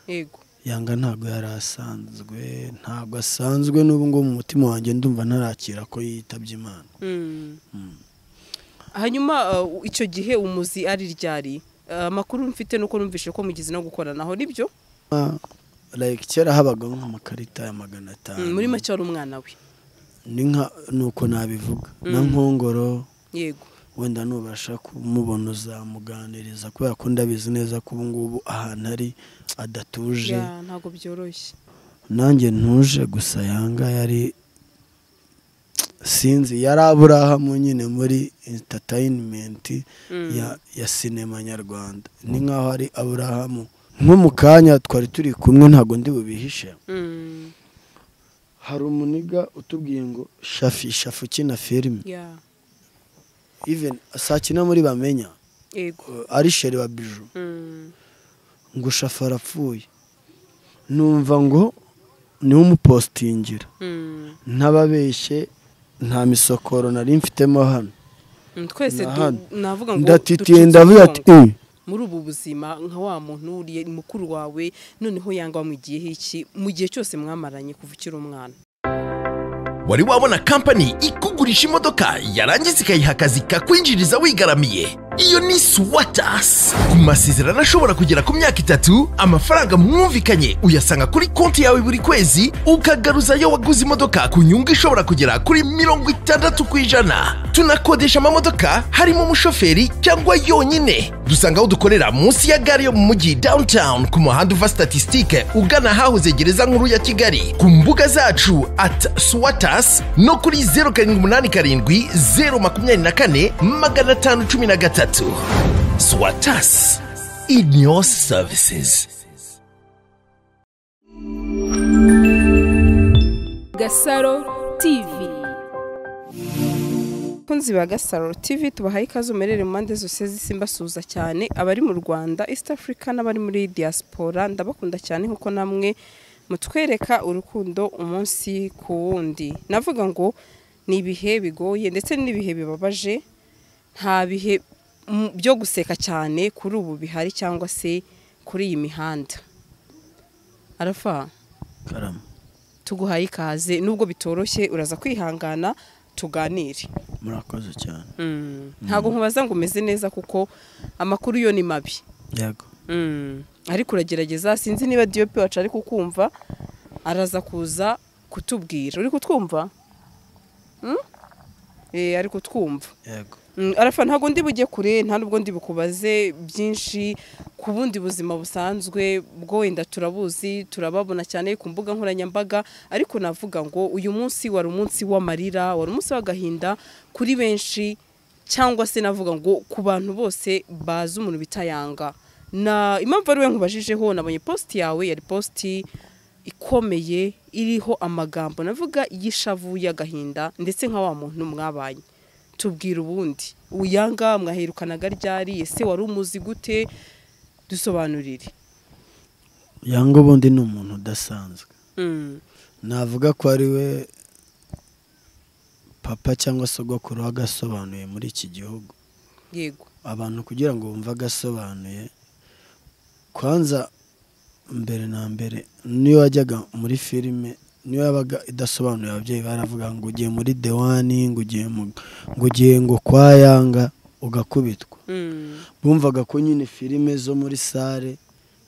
yego yanga ntabwo yari asanzwe ntabwo asanzwe n'ubu ngubu mu mutima wanjye ndumva ntarakira ko yitabye imana hanyuma uh, icyo gihe umuzi ari ryari Uh, amakuru mfite nuko numvise ko mugize no gukoranaho nibyo like kera habagaho nk'amakarita ya magana atanu Mm, muri make wari umwana we ni nka ni uko nabivuga na nkongoro yego wenda nubasha kumubona uzamuganiriza kubera ko ndabizi neza ko ubu ngubu ahantu ari adatuje Ya, ntabwo byoroshye nanjye ntuje gusa yanga yari sinzi yari aburahamu nyine muri entatayinimenti ya ya sinema nyarwanda ni nk'aho ari aburahamu nko mu kanya twari turi kumwe ntabwo ndi bubihishe Mm, hari umuniga utubwiye ngo shafi shafi ukina filime ya, iveni sakina muri bamenya yego eh, ari sheri wa biju Mm, ngo shafi arapfuye numva ngo niwe umupositingira mm. ntababeshye nta misokoro nari mfitemo hano Mm, twese Ni du- hano. navuga ngo ndatitiye ducitse ndavuga umugongo. ati "Eh, muri ubu buzima nka wa muntu uriye mukuru wawe noneho yanga wamwigiyeho iki mu gihe cyose mwamaranye kuva ukiri umwana wari wabona kampani ikugurisha imodoka yarangiza ikayiha akazi kakwinjiriza wigaramiye iyo ni swatas ku masezerano ashobora kugera ku myaka itatu amafaranga mwumvikanye uyasanga kuri konti yawe buri kwezi ukagaruza ayo waguze imodoka ku nyungu ishobora kugera kuri mirongo itandatu ku ijana tunakodesha amamodoka harimo umushoferi cyangwa yonyine dusanga aho dukorera munsi ya gare yo mu mujyi downtown ku muhanda uva statisitike ugana ahahoze gereza nkuru ya kigali ku mbuga zacu at swatas no kuri zeru karindwi umunani karindwi zeru makumyabiri na kane magana atanu cumi na gatatu swatas in your services Gasaro TV. abakunzi ba gasaro tv tubahaye ikaze umerere mu mpande zose z'isi mbasuhuza cyane abari mu rwanda east africa n'abari muri diaspora ndabakunda cyane nk'uko namwe mutwereka urukundo umunsi ku wundi navuga ngo ni ibihe bigoye ndetse n'ibihe bibabaje nta bihe mm, byo guseka cyane kuri ubu bihari cyangwa se kuri iyi mihanda arafa karama tuguhaye ikaze nubwo bitoroshye uraza kwihangana tuganire murakoze cyane Mm. ntabwo nkubaza ngo umeze neza kuko amakuru yo ni mabi yego Mm. ariko uragerageza sinzi niba diyopi wacu ari kukumva araza kuza kutubwira uri kutwumva Mm? Eh, ari kutwumva yego Mm, arafa ntabwo ndi bujye kure nta nubwo ndi bukubaze byinshi ku bundi buzima busanzwe bwo wenda turabuzi turababona cyane ku mbuga nkoranyambaga ariko navuga ngo uyu munsi wari umunsi w'amarira wari umunsi w'agahinda kuri benshi cyangwa se navuga ngo ku bantu bose bazi umuntu bita yanga na impamvu ari we nkubajijeho nabonye positi yawe yari positi ikomeye iriho amagambo navuga y'ishavu y'agahinda ndetse nka wa muntu mwabanye tubwira ubundi uyanga mwaherukanaga ryari ese wari umuzi gute dusobanurire yanga ubundi ni umuntu udasanzwe navuga ko ari we papa cyangwa sogokuru wagasobanuye muri iki gihugu yego abantu kugira ngo bumve agasobanuye kwanza mbere na mbere niyo wajyaga muri filime niyo yabaga idasobanuye ababyeyi baravuga ngo ugiye muri dewani ngo ugiye mu- ngo ugiye ngo kwa yanga ugakubitwa Mm. bumvaga ko nyine filime zo muri sale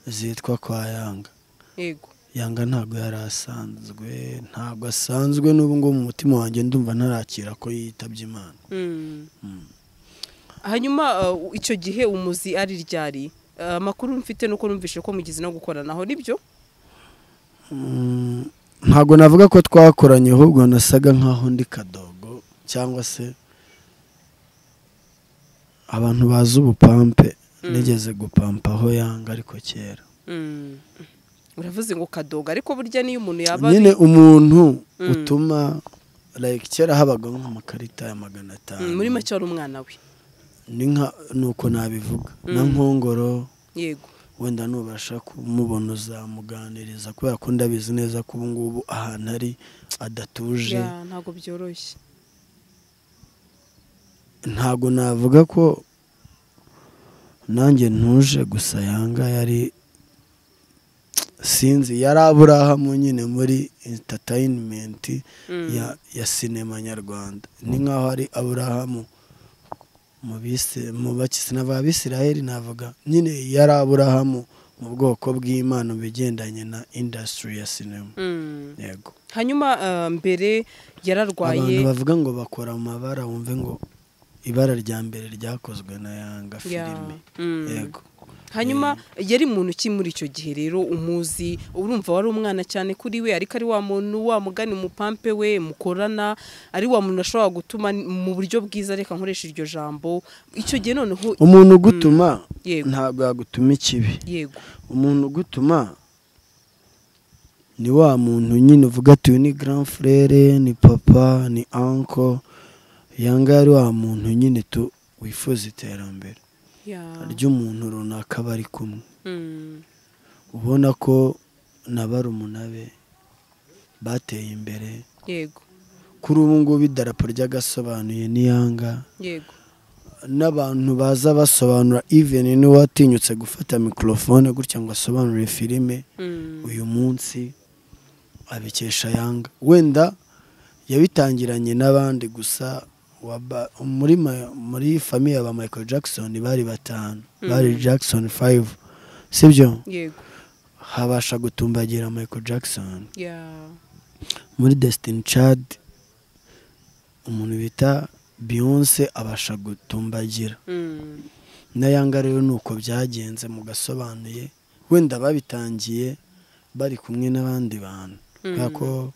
zitwa kwa yanga yego yanga ntabwo yari asanzwe ntabwo asanzwe n'ubu ngubu mu mutima wanjye ndumva ntarakira ko yitabye imana Mm. hanyuma uh, icyo gihe umuzi ari ryari Uh, amakuru mfite nuko numvise ko mugize no gukoranaho nibyo Mm, ntabwo navuga ko twakoranye ahubwo nasaga nkaho ndi kadogo cyangwa se abantu bazi ubupampe nigeze gupampa aho yanga ariko kera Mm. uravuze ngo kadoga ariko burya niyo umuntu yaba ari- nyine umuntu utuma like kera habagaho nk'amakarita ya magana atanu Mm, muri make wari umwana we ni nka ni uko nabivuga na nkongoro yego wenda nubasha kumubona uzamuganiriza kubera ko ndabizi neza ko ubu ngubu ahantu ari adatuje Ya, ntabwo byoroshye ntabwo navuga ko nanjye ntuje gusa yanga yari sinzi yari aburahamu nyine muri entatayinimenti ya ya sinema nyarwanda ni nk'aho ari aburahamu mu bise- mu bakisina ba bisiraheli navuga nyine yari aburahamu mu bwoko bw'imana mu bigendanye na indasitiri ya sinema Mm. yego hanyuma ah, mbere yararwaye abantu bavuga ngo bakora mu mabara wumve ngo ibara rya mbere ryakozwe na yanga Ya, filime mm. yego hanyuma yari muntu ki muri icyo gihe rero umuzi urumva wari umwana cyane kuri we ariko ari wa muntu wa mugani umupampe we mukorana ari wa muntu ashobora gutuma mu buryo bwiza reka nkoresha iryo jambo icyo gihe noneho umuntu ugutuma Yego. ntabwo yagutuma ikibi yego umuntu ugutuma ni wa muntu nyine uvuga ati uyu ni grand frere ni papa ni anko yanga ari wa muntu nyine tu wifuza iterambere Ya. ry'umuntu runaka bari kumwe Mm. ubona ko na barumuna be bateye imbere yego kuri ubu ngubu idarapo ry'agasobanuye n'iyanga yego n'abantu baza basobanura iveni n'uwatinyutse gufata mikorofone gutya ngo asobanure filime Mm. uyu munsi abikesha yanga wenda yabitangiranye n'abandi gusa waba- muri ma- muri famiye ya ba michael jackson bari batanu bari jackson 5 sibyo yego habasha gutumbagira michael jackson ya muri Destiny Child umuntu bita Beyonce abasha gutumbagira Mm. na Yanga rero ni uko byagenze mugasobanuye wenda babitangiye bari kumwe n'abandi bantu kubera ko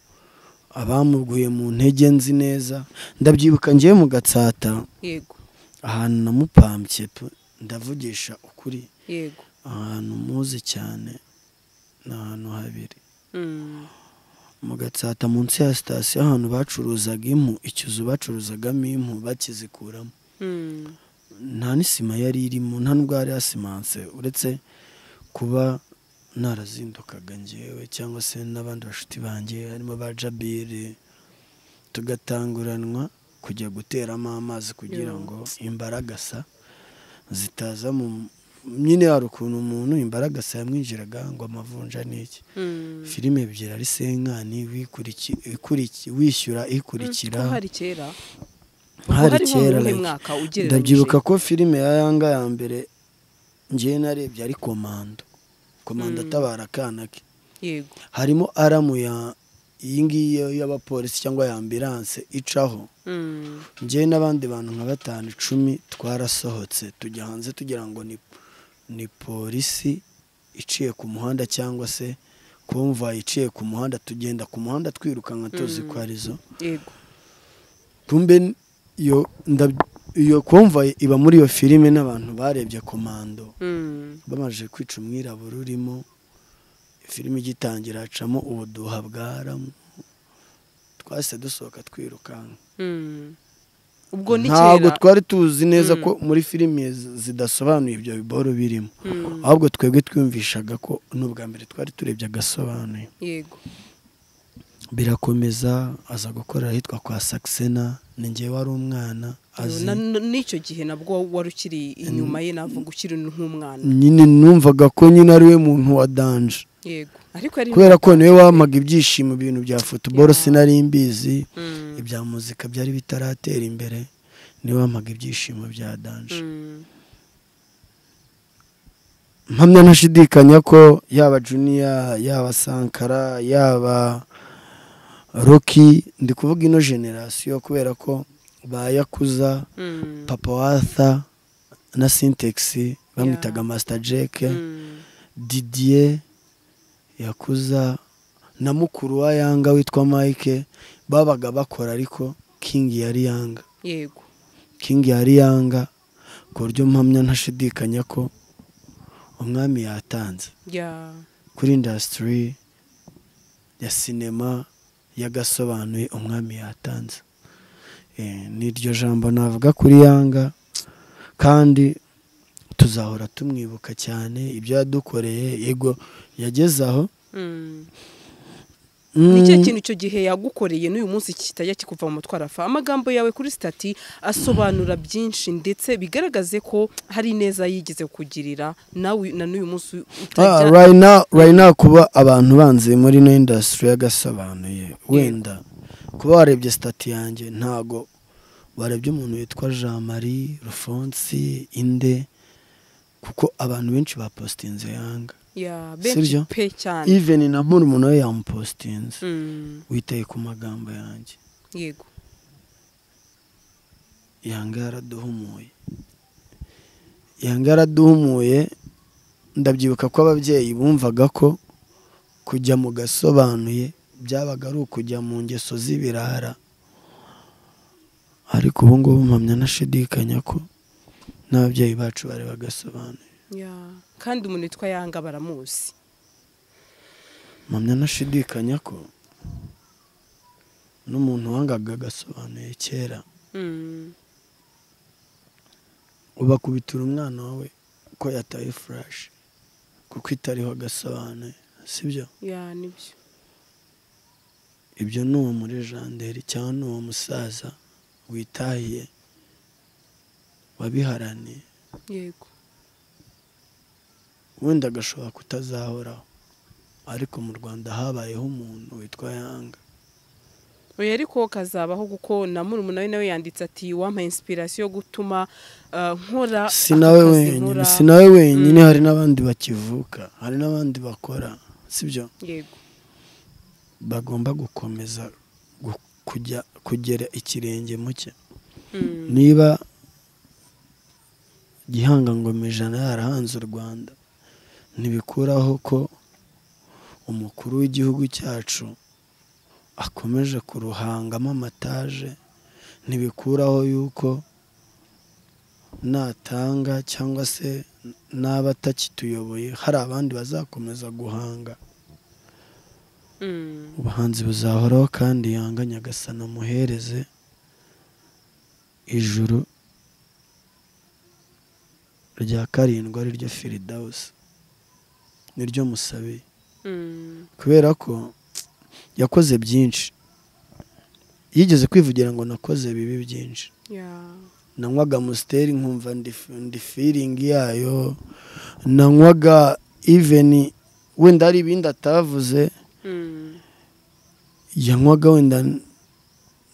abamuguye mu ntege nzi neza ndabyibuka ngewe mu gatsata yego ahantu namupambye pe, ndavugisha ukuri yego ahantu muzi cyane ni ahantu habiri Mm. mu gatsata munsi ya sitasiyo ahantu bacuruzaga impu ikizu bacuruzagamo impu bakizikuramo Mm. nta n'isima yari irimo nta n'ubwo hari hasimanse uretse kuba narazindukaga ngewe cyangwa se n'abandi bashuti banjye harimo ba jabire tugatanguranwa kujya guteramo amazi kugira ngo imbaragasa zitaza mu nyine hari ukuntu umuntu imbaragasa yamwinjiraga ngo amavunja ni iki Mm. filime ebyiri ari senkani wikuriki- ikuriki- wishyura ikurikira Ko hari kera hari hari nko kera mu like, mwaka ugereranyije? ndabyibuka ko filime ya yanga ya mbere ngewe narebye ari komando komando atabara akana ke yego harimo aramu ya iyi ngiyi y'abapolisi cyangwa ya ambiranse icaho Mm. ngewe n'abandi bantu nka batanu icumi twarasohotse tujya hanze tugira ngo ni, ni polisi iciye ku muhanda cyangwa se komvayi iciye ku muhanda tugenda ku muhanda twirukanka tuzi ko arizo yego tumbe n- iyo ndab- iyo komvayi iba muri iyo filime n'abantu barebye komando Mm. bamaze kwica umwirabura urimo filime igitangira hacamo ubuduha bwaramu twahise dusohoka twirukanka Mm. ubwo ni ntabwo kera twari tuzi neza ko muri filime zi- zidasobanuye ibyo biboro birimo ahubwo twebwe twiyumvishaga ko n'ubwa mbere twari turebye agasobanuye yego birakomeza aza gukora ahitwa kwa saxena ni ngewe wari umwana azi Na- na- n'icyo gihe nabwo wari ukiri inyuma ye navuga ukiri nk'umwana nyine numvaga ko nyine ari we muntu wa danje yego ariko yari kubera ko niwe wamaga ibyishimo ibintu bya futuboro sinari mbizi ibya muzika byari bitaratera imbere niwe wamaga ibyishimo bya danje Mm. mpamya ntashidikanya ko yaba juniya yaba sankara yaba roki ndi kuvuga ino generasiyo kubera ko bayakuza Mm. papa watha na sintegisi bamwitaga masita jeke Mm. didiye yakuza na mukuru wa yanga witwa mike babaga bakora ariko kingi yari yanga yego kingi yari yanga ku buryo mpamya ntashidikanya ko umwami yatanze ya kuri indasitiri ya sinema yagasobanuye umwami yatanze Eh, ni iryo jambo navuga kuri yanga kandi tuzahora tumwibuka cyane ibyo yadukoreye yego yageze aho Mm. ni ikihe kintu icyo gihe yagukoreye n'uyu munsi kitajya kikuva mu mutwe arafa amagambo yawe kuri sitati asobanura byinshi ndetse bigaragaze ko hari ineza yigize kukugirira nawe na n'uyu munsi utajya rayina rayina kuba abantu banze muri ino indasitiri yagasobanuye wenda kuba warebye sitati yanjye ntago warebye umuntu witwa jean marie rufonsi inde kuko abantu benshi bapositinze yanga ya benshi sibyo? pe cyane iveni na murumuna we yamupositinze Mm, witaye ku magambo yanjye yego yanga yaraduhumuye yanga yaraduhumuye ndabyibuka ko ababyeyi bumvaga ko kujya mu gasobanuye byabaga ari ukujya mu ngeso z'ibirara ariko ubu ngubu mpamya nashidikanya ko n'ababyeyi bacu bari bagasobanuye ya kandi umuntu witwa yanga baramuzi mpamya nashidikanya ko n'umuntu wangaga agasobanuye kera Mm, ubakubitira umwana wawe ko yataye furashi kuko itariho agasobanuye sibyo ya nibyo ibyo ni uwo muri janderi cyangwa ni uwo musaza witahiye wabiharaniye yego wenda agashobora kutazahoraho ariko mu rwanda habayeho umuntu witwa yanga oya ariko kazabaho kuko na murumuna we nawe yanditse ati wampaye inspiration yo gutuma uh, nkora si aka nawe kazi wenyine nkora." si nawe wenyine hari n'abandi bakivuka hari n'abandi bakora sibyo yego bagomba gukomeza gu- kujya kugera ikirenge mu cye Mm, niba gihanga ngoma ijana yarahanze u rwanda ntibikuraho ko umukuru w'igihugu cyacu akomeje kuruhangamo amataje ntibikuraho yuko natanga cyangwa se n'aba atakituyoboye hari abandi bazakomeza guhanga mm. ubuhanzi buzahoraho kandi yanga nyagasana muhereze ijuru rya karindwi ari ryo firidawusi niryo musabeye Mm, kubera ko yakoze byinshi yigeze kwivugira ngo nakoze bibi byinshi yeah. nanywaga amusiteri nkumva ndi- ndi firingi yayo nanywaga iveni wenda hari ibindi atavuze Mm, yanywaga wenda n-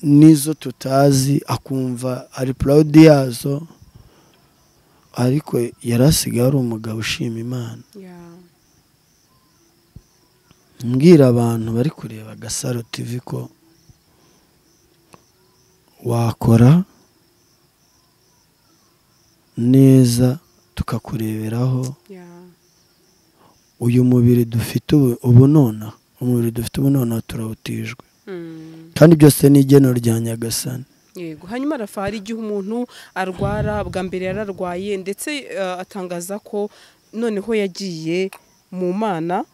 n'izo tutazi akumva ari proud yazo ariko yari asigaye ari umugabo ushima imana yeah. mbwira abantu bari kureba gasaro tv ko wakora neza tukakureberaho yeah. uyu mubiri dufite ubu- ubu nonaha umubiri dufite ubu nonaha turawutijwe Mm. kandi byose ni igeno rya nyagasani yego hanyuma arafa hari igihe umuntu arwara bwa mbere yararwaye ndetse eh, atangaza ko noneho yagiye mu mana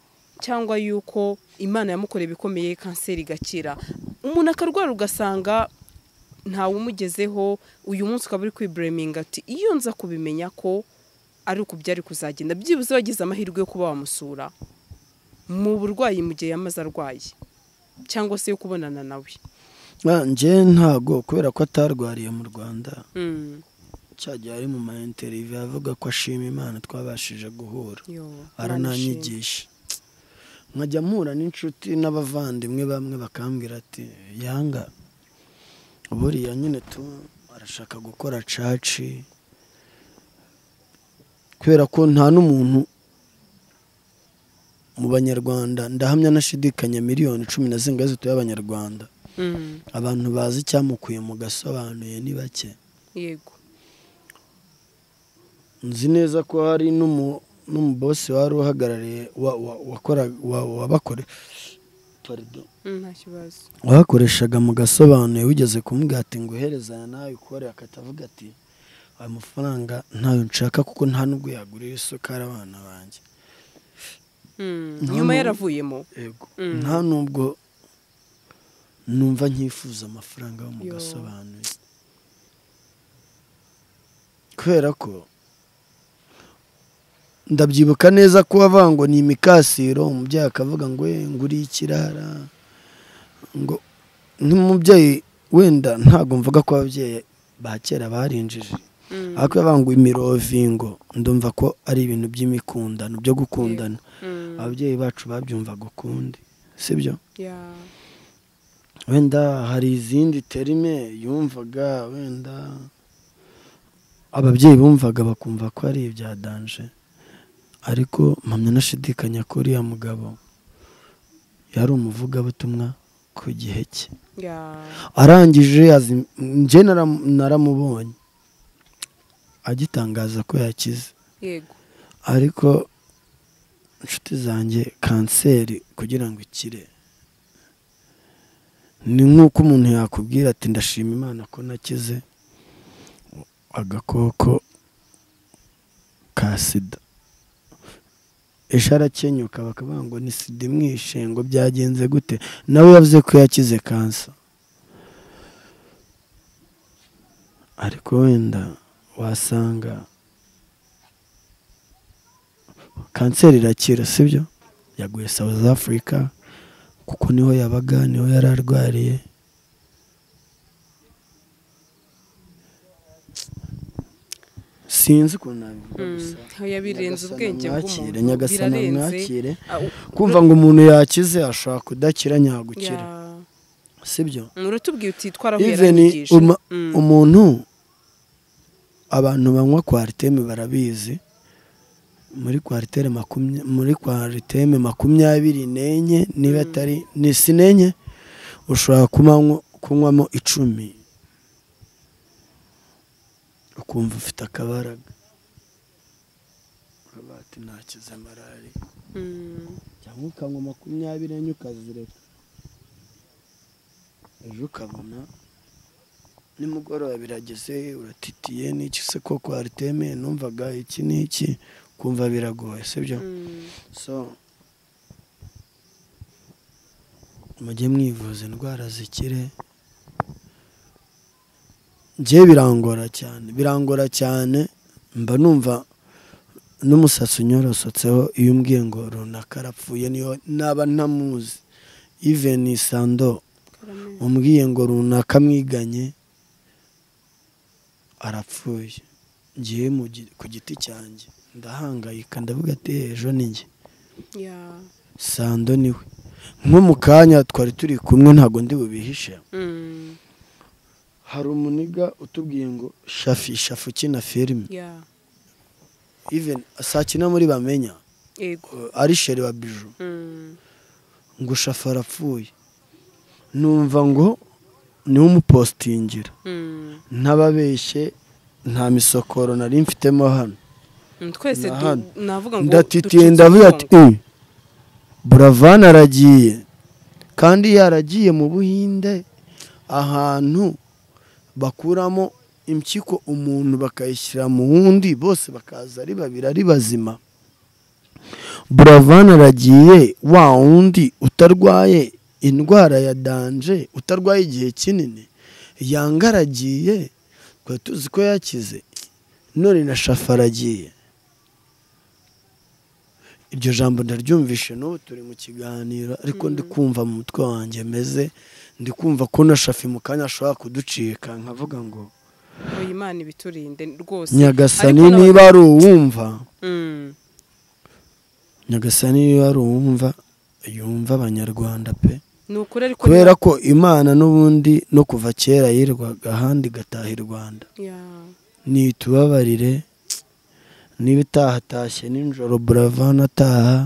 cyangwa yuko imana yamukoreye ibikomeye kanseri igakira umuntu akarwara ugasanga ntawumugezeho uyu munsi ukaba uri kwibureminga ati iyo nza kubimenya ko ari uku byari kuzagenda byibuze wagize amahirwe yo kuba wamusura mu burwayi mu gihe yamaze arwaye cyangwa se yo kubonana nawe Ah, njye ntago kubera ko atarwariye mu rwanda Mm, cyagiye ari mu mayinteriviyu avuga ko ashima imana twabashije guhura yo, Imana ishimwe. arananyigisha nkajya mpura n'inshuti n'abavandimwe bamwe bakambwira ati yanga buriya nyine tu arashaka gukora caci kubera ko nta n'umuntu mu banyarwanda ndahamya nashidikanya miliyoni cumi na zirindwi zituye abanyarwanda Mm, abantu bazi icyamukuye mu gasobanuye ni bake yego nzi neza ko hari n'umu- n'umubosi wari uhagarariye wa- wa- wakora- wa- wabakore- pardon. Mm, nta kibazo wabakoreshaga mu gasobanuye wigeze kumubwira ati nguherezanya nawe ukore akatavuga ati aya mafaranga ntayo nshaka kuko nta nubwo yagurira isukari abana banjye Mm, Nta nyuma muntu- yaravuyemo yego Mm. nta nubwo numva nkifuza amafaranga yo mu Yo. gasobanuye kubera ko ndabyibuka neza ko wavuga ngo ni imikasiro umubyeyi akavuga ngo "Eh, nguriye ikirara ngo n'umubyeyi wenda ntabwo mvuga ko ababyeyi ba kera barinjije ariko bavuga ngo imirovingo ndumva ko ari ibintu by'imikundano byo gukundana ababyeyi bacu babyumvaga ukundi sibyo Yeah. wenda hari izindi terime yumvaga wenda ababyeyi bumvaga bakumva ko ari ibya danje ariko mpamya nashidikanya ko uriya mugabo yari umuvugabutumwa ku gihe cye Yeah. arangije azi- njye naram- naramubonye agitangaza ko yakize Yego. ariko inshuti zanjye kanseri kugira ngo ikire ni nk'uko umuntu yakubwira ati ndashima imana ko nakize agakoko ka sida ejo arakenyuka bakavuga ngo ni sida imwishe ngo byagenze gute nawe yavuze ko yakize kansa ariko wenda wasanga kanseri irakira sibyo yaguye south africa kuko niho yabaga niho yari arwariye sinzi ukuntu nabivuga gusa Oya, birenze Nyagasana ubwenge mwakire, bw'umuntu nyagasana birarenze. mwakire Ah, u- kumva ngo umuntu yakize ashobora kudakira ntiyagukira Yeah. sibyo urutubwiye uti twarahuye even aranyigisha uma- Mm. umuntu abantu banywa kwariteme barabizi muri kwariteme makumya muri kwariteme makumyabiri n'enye niba atari ni si n'enye ushobora kumanywa- kunywamo icumi ukumva ufite akabaraga Uravuga ati nakize malariya Mm. cyangwa ukanywa makumyabiri enye ukazireka ejo ukabona nimugoroba birageze uratitiye n'iki se ko kwariteme numvaga iki n'iki kumva biragoye sibyo Mm. so mujye mwivuza indwara zikire njye birangora cyane birangora cyane mba numva n'umusatsi unyorosotseho iyo umbwiye ngo runaka arapfuye niyo naba ntamuzi iveni sando Karame. umbwiye ngo runaka mwiganye arapfuye ngiye mu gi- ku giti cyanjye ndahangayika ndavuga ati "Eh, ejo ni njye Yeah. sando niwe nko mu kanya twari turi kumwe ntabwo ndi bubihishe Mm. hari umuniga utubwiye ngo shafi shafi ukina filime Yeah. even sakina muri bamenya Yego. uh, ari sheri wa biju Mm. ngo shafi arapfuye numva ngo niwe umupositingira Mm. ntababeshye nta misokoro nari mfitemo hano Mm, twese Na du- hano. navuga ngo ndatitiye ducitse ndavuga ati umugongo. "Eh, buravani aragiye kandi yaragiye mu buhinde ahantu bakuramo impyiko umuntu bakayishyira mu wundi bose bakaza ari babiri ari bazima buravani aragiye wa wundi utarwaye indwara ya danje utarwaye igihe kinini yangaragiye twari tuzi ko yakize none na shafa aragiye iryo jambo ndaryumvishe n'ubu turi mu kiganiro ariko ndi kumva mu mutwe wanjye meze ndi kumva ko na shafi mu kanya ashobora kuducika nkavuga ngo Oya, imana ibiturinde rwose nyagasani Ariko niba ari uwumva Mm. nyagasani niba ari uwumva yumva abanyarwanda pe ni ukuri ariko kubera ko imana n'ubundi no kuva kera yirwaga ahandi igataha i rwanda Yeah. nitubabarire niba itahatashye nijoro buravana ataha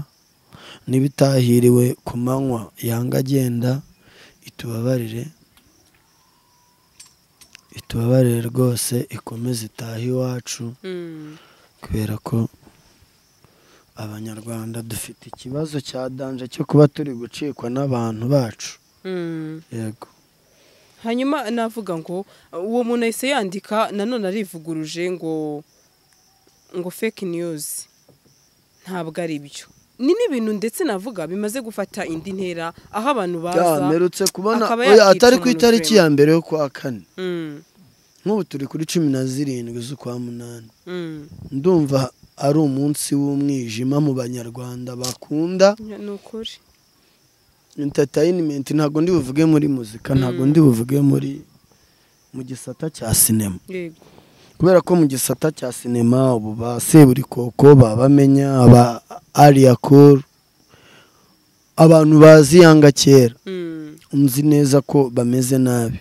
niba itahiriwe ku manywa yanga agenda itubabarire itubabarire rwose ikomeze itahe iwacu Mm. kubera ko abanyarwanda dufite ikibazo cya danje cyo kuba turi gucikwa n'abantu bacu Mm. yego hanyuma navuga ngo uwo muntu ahise yandika nanone arivuguruje ngo ngo fake news ntabwo ari byo ni n'ibintu ndetse navuga bimaze gufata indi ntera aho abantu baza mperutse kubona akaba oya, yakica atari ku umuntu itariki vraiment. ya mbere yo kuwa kane Mm, nk'ubu turi kuri cumi na zirindwi z'ukwa munani mm. ndumva ari umunsi w'umwijima mu banyarwanda bakunda ni ukuri entertainment ntabwo ndi buvuge muri muzika ntabwo ndi buvuge muri mu gisata cya sinema yego kubera ko mu gisata cya sinema ubu ba seburikoko babamenya aba ariyakuru abantu bazi yanga kera Mm. nzi neza ko bameze nabi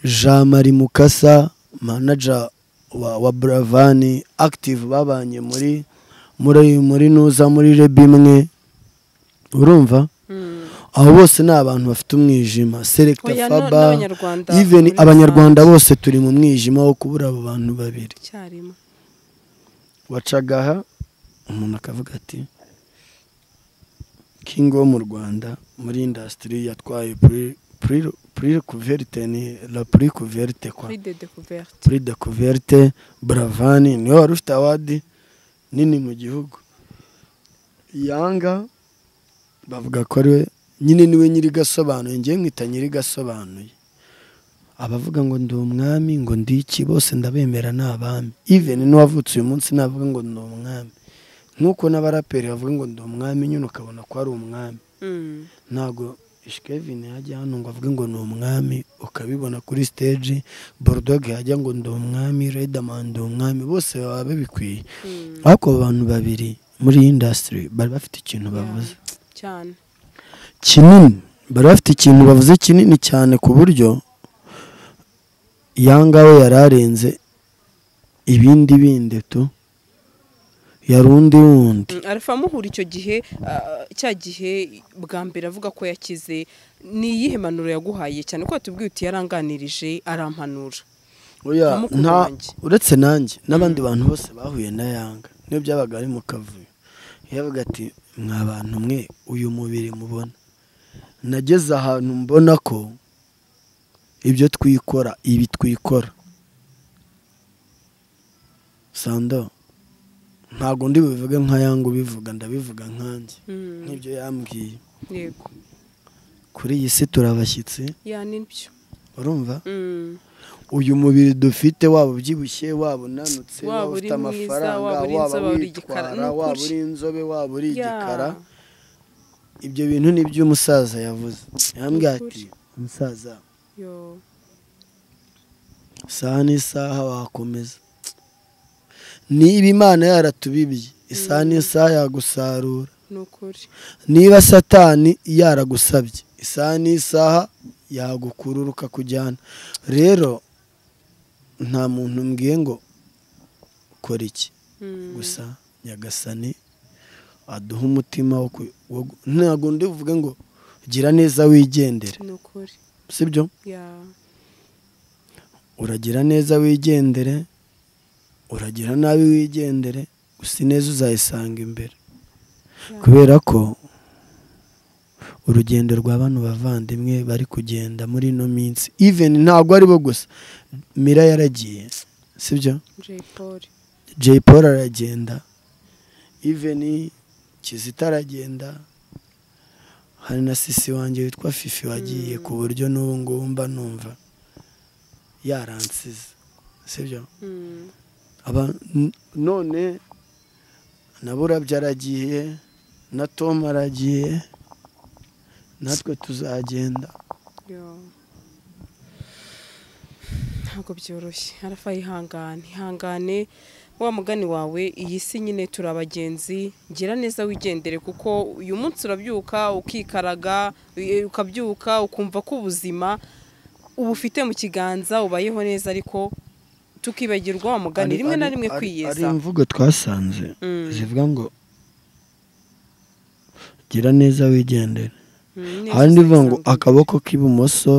jean marie mukasa manager wa, wa buravani active babanye muri muri muri nuza muri reb imwe urumva Mm. abo bose ni abantu bafite umwijima selecta Oya, no- faba n'Abanyarwanda even muri abanyarwanda bose turi mu mwijima wo kubura abo bantu babiri icyarimwe wacaga aha umuntu akavuga ati kingi wo mu rwanda muri indasitiri yatwaye puri kuverite ni la puri kuverite kwa kuri de découverte puri de kuverite buravani niwe wari ufite awadi nini mu gihugu yanga bavuga ko ari we nyine niwe nyiri gasobanuye ngewe mwita nyiri gasobanuye abavuga ngo ndi umwami ngo ndi iki bose ndabemera ni abami iveni n'uwavutse uyu munsi navuga ngo ndi umwami nk'uko n'abaraperi bavuga ngo ndi umwami nyine ukabona ko ari umwami Mm. ntabwo ishikevini yajya hano ngo avuge ngo ni umwami ukabibona kuri stage borudoge yajya ngo ndi umwami redamani ndi umwami bose baba babikwiye ariko abo bantu babiri muri iyi indasitiri bari bafite ikintu bavuze cyane kinini bari bafite ikintu bavuze kinini cyane ku buryo yanga we yari arenze ibindi bindi tu yari undi wundi Mm, arafa amuhura icyo gihe ah, cya gihe bwa mbere avuga ko yakize ni iyihe mpanuro yaguhaye cyane ko watubwiye uti yaranganirije arampanura Oya, Ntamukunda nta- wanjye. uretse nanjye n'abandi bantu bose bahuye na yanga niyo byabaga ari mu kavuyo yavuga ati mwa bantu mwe uyu mubiri mubona nageze ahantu mbona ko ibyo twikora ibi twikora sando ntabwo ndi bubivuge nka yanga ubivuga ndabivuga nkanjye Mm, nk'ibyo yambwiye yego kuri iyi si turabashyitsi yani nibyo urumva Mm, uyu mubiri dufite waba ubyibushye waba unanutse Waba waba uri ufite mwiza, amafaranga waba uri inzobe, waba waba uri igikara. Ni witwara ukuri. waba uri inzobe waba uri ya. igikara ibyo bintu ni ibyo umusaza yavuze yambwiye Ni ati umusaza Yo. isaha n'isaha wakomeza niba imana yaratubibye isaha n'isaha yagusarura ni ukuri niba satani yaragusabye isaha n'isaha yagukurura ukakujyana rero nta muntu mbwiye ngo kora iki Mm, gusa nyagasani aduha umutima wo ku- wo gu- ntabwo ndi buvuge ngo gira neza wigendere ni ukuri sibyo ya uragira neza wigendere uragira nabi wigendere gusa ineza uzayisanga imbere kubera ko urugendo rwa bano bavandimwe bari kugenda muri ino minsi even ntabwo aribo gusa mira yaragiye sibyo Jay Paul jay paul aragenda even kizita aragenda hari na sisi wanjye witwa fifi wagiye ku buryo n'ubu ngubu mba numva yaransize sibyo Mm, Aba- n- none na burabyo aragiye na tom aragiye natwe tuzagenda yo ntabwo byoroshye arafa yihangane ihangane wa mugani wawe iyi si nyine turi abagenzi gira neza wigendere kuko uyu munsi urabyuka ukikaraga eh, ukabyuka ukumva ko ubuzima uba ufite mu kiganza ubayeho neza ariko tukibagirwa wa mugani Ari- rimwe na ari- rimwe ari- ari kwiyeza imvugo twasanze Mm. zivuga ngo gira neza wigendere Mm, neza hari n'ivuga ngo usanga- akaboko k'ibumoso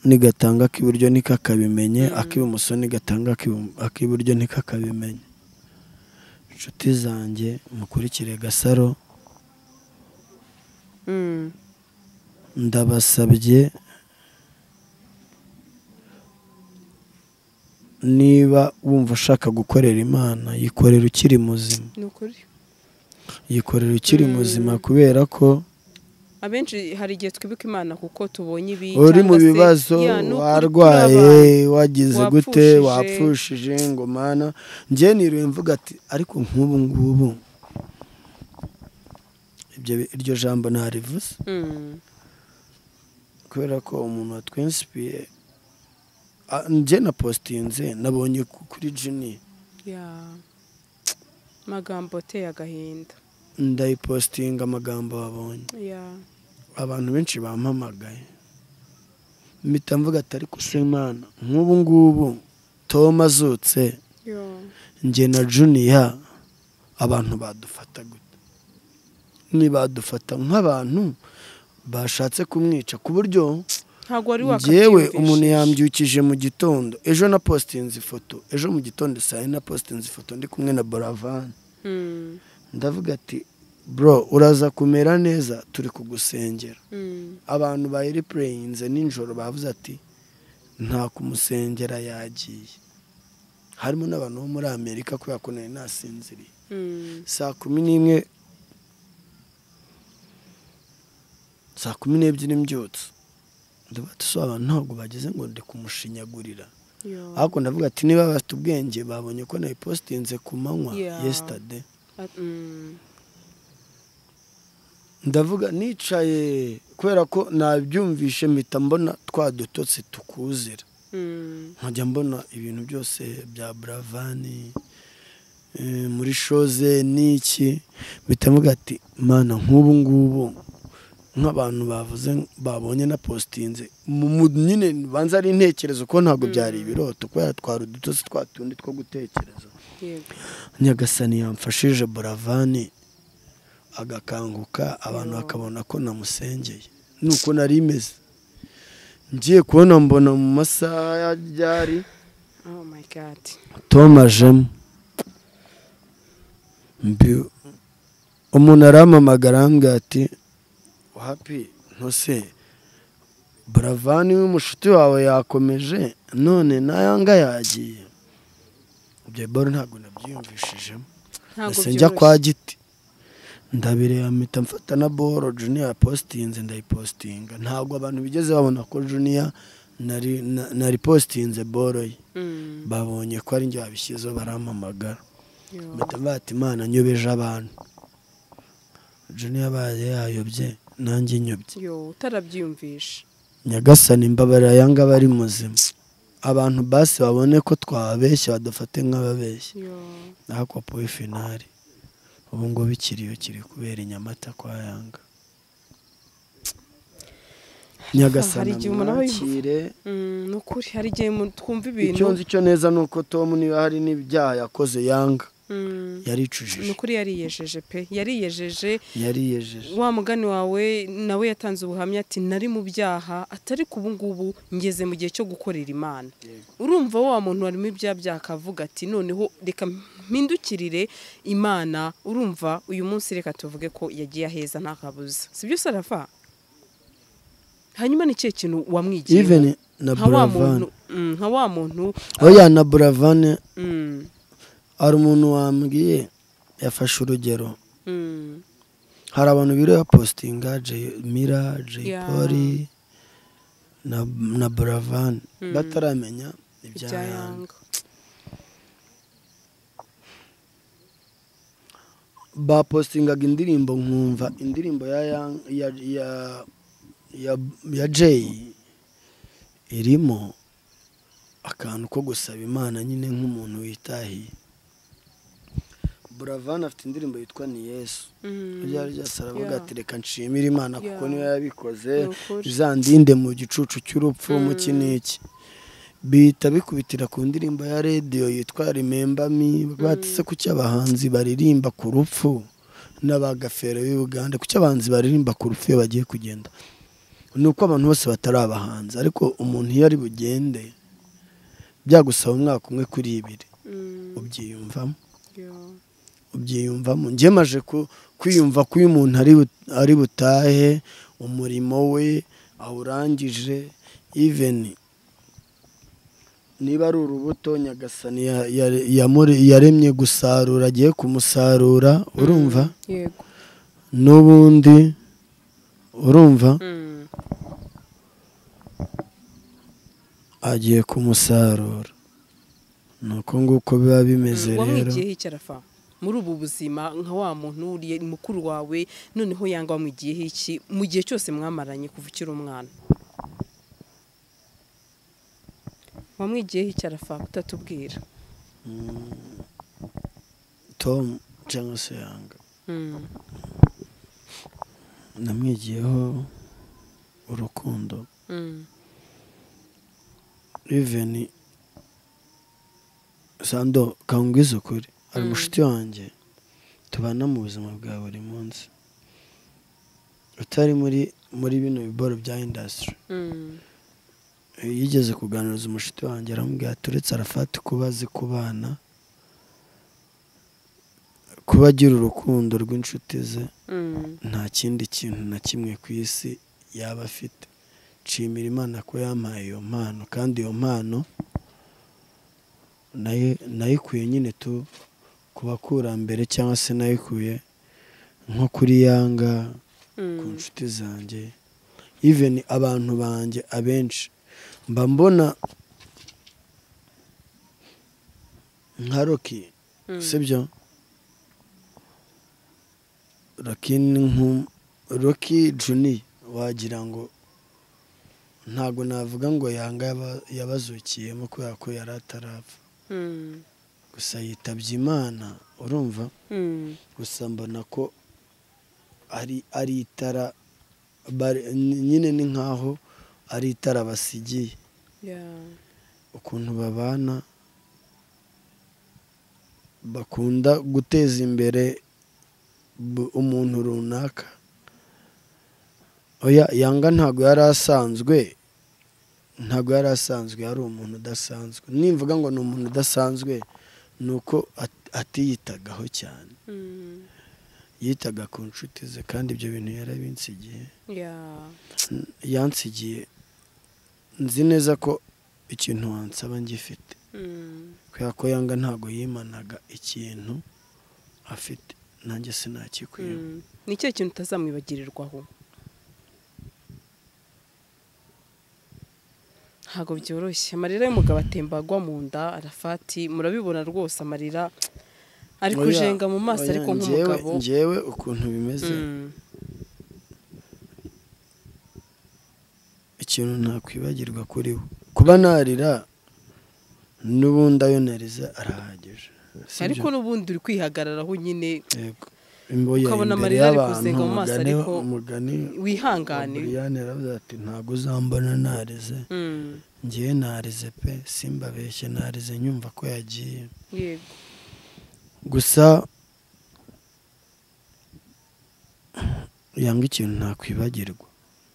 nigatanga ak'iburyo ntikakabimenye ak'ibumoso nigatanga ak'ibu- ak'iburyo ntikakabimenye inshuti zanjye mukurikire gasaro Mm, ndabasabye niba wumva ushaka gukorera imana yikorera ukiri muzima ni ukuri yikorera ukiri muzima kubera ko abenshi hari igihe twibuka imana kuko tubonye ibi uri cyangwa mu se- bibazo Ya, ni ukuri warwaye turi abantu. wagize gute wapfushije. wapfushije ngo mana njye niruye mvuga ati ariko nk'ubu ngubu ibyo iryo jambo ntarivuze Mm. kubera ko umuntu watwensipiye njye na positinze nabonye ku- kuri jini Yeah. magambo ateye agahinda ndayipositinga amagambo wabonye Yeah. abantu benshi bampamagaye mpita mvuga atari kusemana nk'ubu ngubu tom azutse Yo. njye na juniya abantu badufata gute ntibadufata nk'abantu bashatse kumwica ku buryo ntabwo wari wakabyiyumvisha ngewe umuntu yambyukije mu gitondo ejo na positinze ifoto ejo mu gitondo saa yine na positinze ifoto ndi kumwe na boravani Mm. ndavuga ati bro uraza kumera neza turi kugusengera Mm. abantu ba eripureyinze nijoro bavuze ati nta kumusengera yagiye harimo n'abantu bo muri amerika kubera ko nari nasinziriye Mm. saa kumi n'imwe saa kumi n'ebyiri mbyutse ndavuga ati so abantu ntabwo bageze ngo ndi kumushinyagurira Yo. ariko ndavuga ati niba bafite ubwenge babonye ko nayipositinze ku manywa Yeah. yesitade At- mm. ndavuga nicaye kubera ko nabyumvishe mpita mbona twa dutotsi tukuzira Mm. nkajya mbona ibintu byose bya buravani eh, muri shoze n'iki mpita mvuga ati mana nk'ubu ngubu nk'abantu bavuze babonye na positinze mu- mu- nyine banza ari intekerezo kuko ntabwo byari ibiroto kubera twari udutotsi twa tundi two gutekereza Yego. nyagasani yamfashije buravani agakanguka abantu bakabona ko namusengeye nuko nari imeze ngiye kubona mbona mu masaha ya ryari Oh my God. tom ajemo Mbi- umuntu arampamagara arambwira ati hapi ntuse buravani w'umushuti wawe yakomeje none nayanga yagiye ibyo boro ntabwo nabyiyumvishijemo Ntabwo ese njya kwa byoroshye. giti ndabireba mpita mfata na boro juniya positinze ndayipositinga ntabwo abantu bigeze babona ko juniya nari na- nari positinze boro ye Mm. babonye ko ari njye wabishyizeho barampamagara Yo. mpita mbata imana nyobeje abantu juniya baye yayobye nanjye nyobye Yo, utarabyiyumvisha nyagasani mbabara yanga bari muzima abantu basi babone ko twababeshya badufate nk'ababeshya Yo. ariko powe finari ubu ngubu ikiriyo kiri kubera i Nyamata kwa yanga Hari igihe nyagasana umuntu aba yumva- mwakire Mm, ni ukuri hari igihe mu- twumva ibintu icyo nzi cyo neza ni uko tom niba hari n'ibyaha yakoze yanga Mm. ni yaricujije ukuri yariyejeje pe yariyejeje yariyejeje wa mugani wawe nawe yatanze ubuhamya ati nari mu byaha atari ku ubungubu ngeze mu gihe cyo gukorera imana urumva wa muntu wari mu byaha byaha akavuga ati noneho reka mpindukirire imana urumva uyu munsi reka tuvuge ko yagiye aheza nta kabuza si byo sarava hanyuma ni ikihe kintu wamwigiye iveni na nka wa muntu buravani mm, nka wa muntu oya na buravani mm, hari umuntu wambwiye yafashe urugero mm, hari abantu biriwe positinga Jay- mira jay Yeah. poli na, na buravani bataramenya ibya bya yanga yanga bapostingaga indirimbo nkumva indirimbo ya Yang- ya ya ya, ya Jay irimo akantu ko gusaba imana nyine nk'umuntu witahiye Buravan afite indirimbo yitwa ni Yesu Mm. ryari ryose aravuga Yeah. ati reka nshimire imana kuko Yeah. niyo yabikoze Ni ukuri. izandinde mu gicucu cy'urupfu mu iki n'iki bihita bikubitira ku ndirimbo ya radiyo yitwa rememba mi batse ku cy'abahanzi baririmba ku rupfu n'abagafero b'i Uganda ku cy'abahanzi baririmba ku rupfu iyo bagiye kugenda ni uko abantu bose batari abahanzi ariko umuntu iyo ari bugende byagusaba umwaka umwe kuri ibiri Mm, ubyiyumvamo yeah. ubyiyumvamo ngemaje kwiyumva ko uyu muntu ari bu- ari butahe umurimo we awurangije iveni niba ari urubuto nyagasani ya- ya- yamure- yaremye gusarura agiye kumusarura urumva yego n'ubundi urumva Mm. agiye kumusarura ni uko nguko biba bimeze rero wamwigiyeho icyarafa muri ubu buzima nka wa muntu wuriye mukuru wawe noneho yanga wamugiyeho iki mu gihe cyose mwamaranye kuva ukiri umwana wamwigiyeho iki arafa kutatubwira tomu cyangwa se yanga namwigiyeho urukundo iveni sando kangwiza ukuri ari mushiti wanjye tubana mu buzima bwa buri munsi utari muri muri bino biboro bya indasitiri yigeze kuganiriza umushiti wanjye aramubwira ati uretse arafata kuba azi kubana kuba agira urukundo rw'inshuti ze nta kindi kintu na kimwe ku isi yaba afite nshimira imana ko yampaye iyo mpano kandi iyo mpano nayo- nayikuye nyine tu ku bakurambere cyangwa se nayikuye nko kuri yanga ku nshuti zanjye iveni abantu banjye abenshi mba mbona nka roki sibyo roki ni nku- roki juni wagira ngo ntabwo navuga ngo yanga yaba- yabazukiyemo kubera ko yari atarapfa gusa yitabye imana urumva gusa mbona ko ari ari itara bare- nyine ni nkaho ari itara basigiye ukuntu babana bakunda guteza imbere bu- umuntu runaka oya yanga ntabwo yari asanzwe ntabwo yari asanzwe yari umuntu udasanzwe nimvuga ngo ni umuntu udasanzwe ni uko at- atiyitagaho cyane yitaga ku nshuti ze kandi ibyo bintu yarabinsigiye yansigiye nzi neza ko ikintu wansaba ngifite kubera ko yanga ntabwo yimanaga ikintu afite nanjye sinakikwiye ni ikihe kintu utazamwibagirirwaho ntabwo byoroshye amarira y'umugabo atemba agwa mu nda arafati murabibona rwose amarira ari Oya, kujenga mu maso oya, ariko njyewe- nk'umugabo njyewe ukuntu bimeze Mm, ikintu ntakwibagirwa kuri we kuba narira n'ubundi ayo nariza arahagije Si ariko byo? n'ubundi uri kwihagararaho nyine Yego. Imboya ukabona imbere amarira ari y'abantu, kuzenga mu maso, umugani- ariko umugani wihangane Buriyani yaravuze ati ntabwo uzambona narize Mm, ngewe narize pe simbabeshye narize nyumva ko yagiye yego gusa yanga ikintu ntakwibagirwa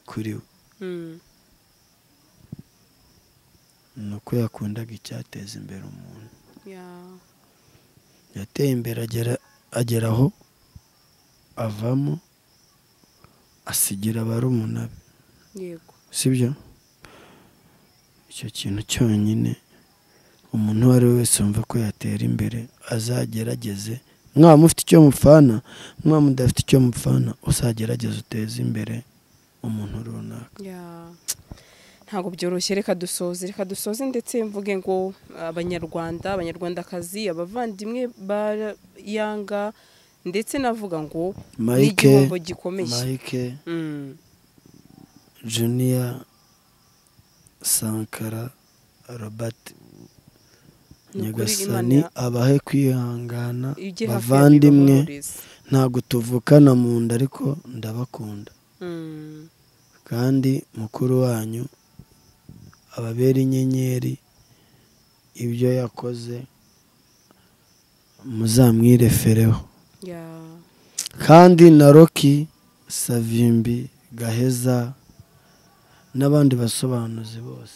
kuri we Mm, ni uko yakundaga icyateza imbere umuntu yeah. yateye imbere agera agera aho avamo asigira barumuna be yego sibyo icyo kintu cyonyine umuntu uwo ari we wese wumva ko yatera imbere azagerageze mwaba mufite icyo mupfana mwaba mudafite icyo mupfana uzagerageze uteze imbere umuntu runaka Ya. ntabwo byoroshye reka dusoze reka dusoze ndetse mvuge ngo abanyarwanda abanyarwandakazi abavandimwe ba yanga ndetse navuga ngo ni Mike igihombo gikomeye Mike Mm, Junior Sankara Robert ni ukuri nyagasani Imana abahe kwihangana ijye hafi ya bavandimwe bibahumuriza. ntabwo tuvukana mu nda ariko ndabakunda Mm, kandi mukuru wanyu ababera inyenyeri ibyo yakoze muzamwirefereho ya. kandi na roki savimbi gaheza n'abandi basobanuzi bose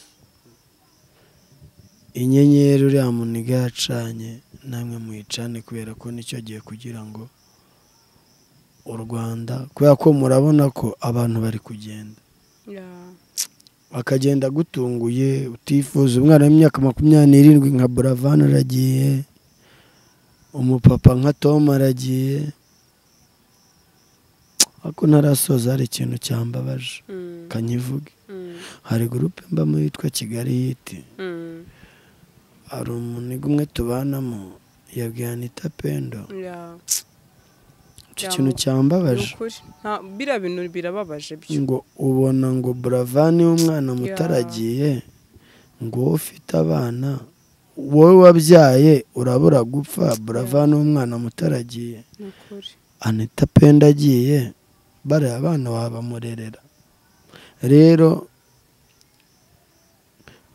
inyenyeri uriya muniga yacanye namwe muyicane kubera ko nicyo gihe kugira ngo u rwanda kubera ko murabona ko abantu bari kugenda Ya. bakagenda gutunguye utifuza umwana w'imyaka makumyabiri n'irindwi nka buravani aragiye umupapa nka tom aragiye ariko ntarasoza hari ikintu cyambabaje Mm, kanyivuge mm, hari gurupe mbamo yitwa kigali yiti mm, hari umuntu umwe tubanamo yabwiye anita pendo Ya, icyo Ya, kintu mu- ni cyambabaje ukuri. Nta- biriya bintu birababaje byo ngo ubona ngo buravani w'umwana mutaragiye ngo wowe ufite abana wowe wabyaye urabura gupfa buravani w'umwana mutaragiye ni ukuri anita penda agiye bariya abana wabamurerera rero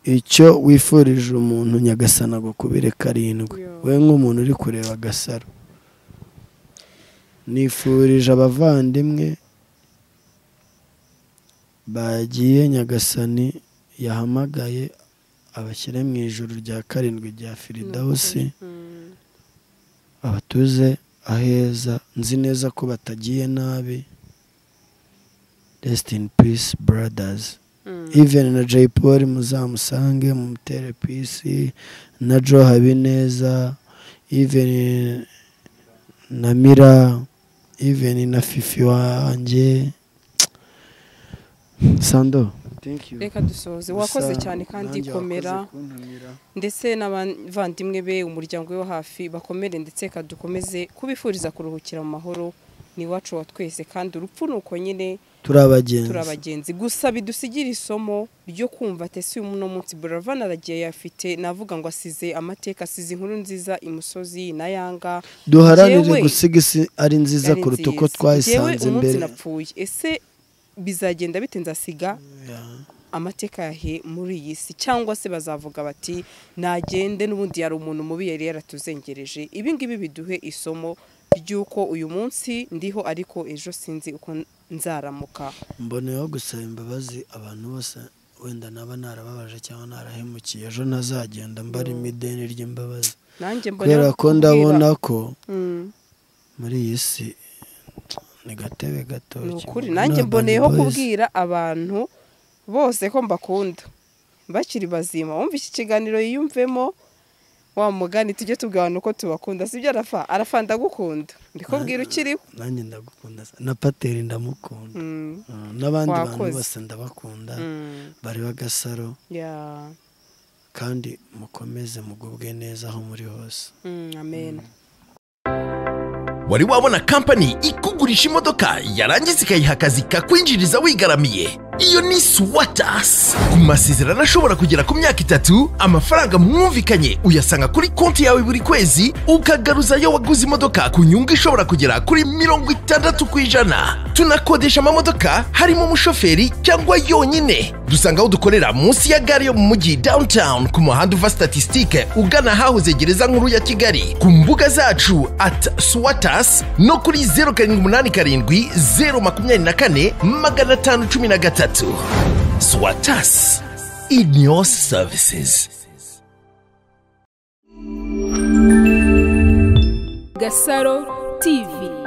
icyo wifurije umuntu nyagasana agukubire karindwi Yo. we nk'umuntu uri kureba agasaro nifurije abavandimwe bagiye nyagasani yahamagaye abashyire mu ijoro rya karindwi rya firidawusi Mm, abatuze aheza nzi neza ko batagiye nabi resiti ini pisi buradazi mm. iveni na jay paul muzamusange mumutere pisi na joe habineza iveni na mira iveni na fifi wanjye sando reka dusoze wakoze cyane kandi komera ndetse n'abavandimwe be umuryango we wo hafi bakomere ndetse reka dukomeze kubifuriza kuruhukira mu mahoro ni iwacu wa twese kandi urupfu ni uko nyine turi abagenzi turi abagenzi gusa bidusigira isomo ryo kumva tesi uno munsi buravan aragiye yafite navuga ngo asize amateka asize inkuru nziza imusozi na yanga duharanire Jewe- gusiga isi ari nziza Yari kuruta uko nziza. twayisanze Njyewe umunsi mbere napfuye ese bizagenda bite nzasiga Yeah. amateka yahe muri iyi si cyangwa se bazavuga bati nagende n'ubundi yari umuntu mubi yari yaratuzengereje ibi ngibi biduhe isomo ry'uko uyu munsi ndiho ariko ejo sinzi uko nzaramuka mboneyeho gusaba imbabazi abantu bose wenda naba narababaje cyangwa narahemukiye ejo ntazagenda mbarimo ideni ry'imbabazi nanjye mbona kubera ko kubwira- ndabona ko Mm. muri iyi si ni gatebe gato ni kimwe ukuri na nanjye Urban mboneyeho Boys. kubwira abantu bose ko mbakunda bakiri bazima wumva iki kiganiro yiyumvemo wa mugani tujye tubwana uko tubakunda sibyo arafa arafa ndagukunda mbikubwira ukiriho nanjye ndagukunda sa- na pateri ndamukunda Mm, Mm, n'abandi bantu Wakoze. bose ndabakunda mm, bari bagasaro yeah, kandi mukomeze mugubwe neza aho muri hose mm, amen wari wabona kampani ikugurisha imodoka yarangiza ikayiha akazi kakwinjiriza wigaramiye iyo ni swatas ku masezerano ashobora kugera ku myaka itatu amafaranga mwumvikanye uyasanga kuri konti yawe buri kwezi ukagaruzayo waguze imodoka ku nyungu ishobora kugera kuri mirongo itandatu ku ijana tunakodesha amamodoka harimo umushoferi cyangwa yonyine dusanga aho dukorera munsi ya gare yo mu mujyi downtown ku muhanda uva statisitike ugana ahahoze gereza nkuru ya kigali ku mbuga zacu at swatas no kuri zeru karindwi umunani karindwi zeru makumyabiri na kane magana atanu cumi na gatatu swatas in your services Gasaro TV